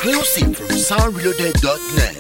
Exclusive from soundreloaded.net.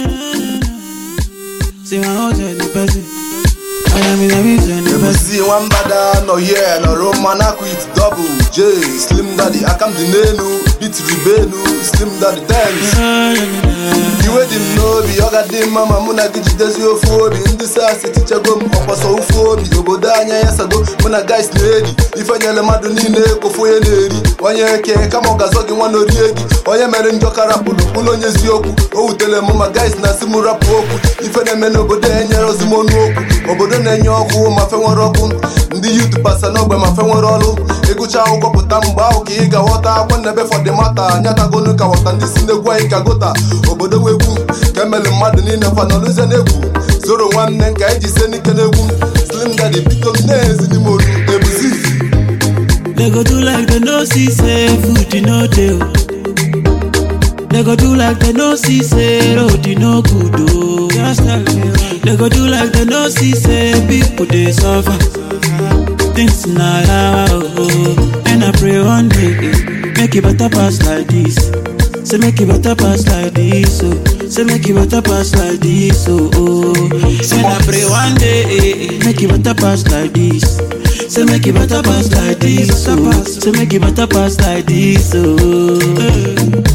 See my house in the person. I am in the mission, the person. MC Nwambada nọ here nọrọ mma na quit double J Slim Daddy aka m dị n'elu beat ribenu Slim Daddy dance iwe dị m n'obi ọ ga dị mma ma mụ na gị jidezi ofu obi ndị sasị tichago m ọkpọsọ ofu obi obodo anya ya sago mụ na guys na-eri ife nyere mmadụ niile kofu onye na-eri onye eke kama ọ ga-azọ gị nwa na orie gị onye mere njọ ka rapụrụ bụrụ onye eziokwu o wutere m ma guys na-asị m rapụ okwu ife na-eme n'obodo enyere ozi m ọnụ okwu obodo na-enye ọkụ ma fe nwere ọkụ ndị yut pasa n'ogbe ma fe nwere ọrụ ịgụcha akwụkwọ pụta mgbe ahụ ka ị ga-aghọta akwa nnebe fọdịmata nyatagonu ka ghọta ndị si n'egwu anyị ka gota obodo wegwu ka emeli mmadụ niile fanọluze n'egwu zoro nwanne nka eji se n'ike n'egwu slim daddy biko m na-ezi n'ime olu ebuzi They go do like they no see say food you no dey. oh. They go do like they no see say road you no good oh. Just tell me why. They go do like they no see say people dey suffer. Things na yawa oh. And I pray one day eh, make it better pass like this. Say make it better pass like this oh. Say make it better pass like this oh. oh. Say I pray one day eh, eh, make it better pass like this. Say make it better pass like this oh. Say make it better pass like this oh.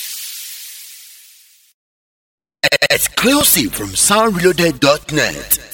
Exclusive from soundreloaded.net.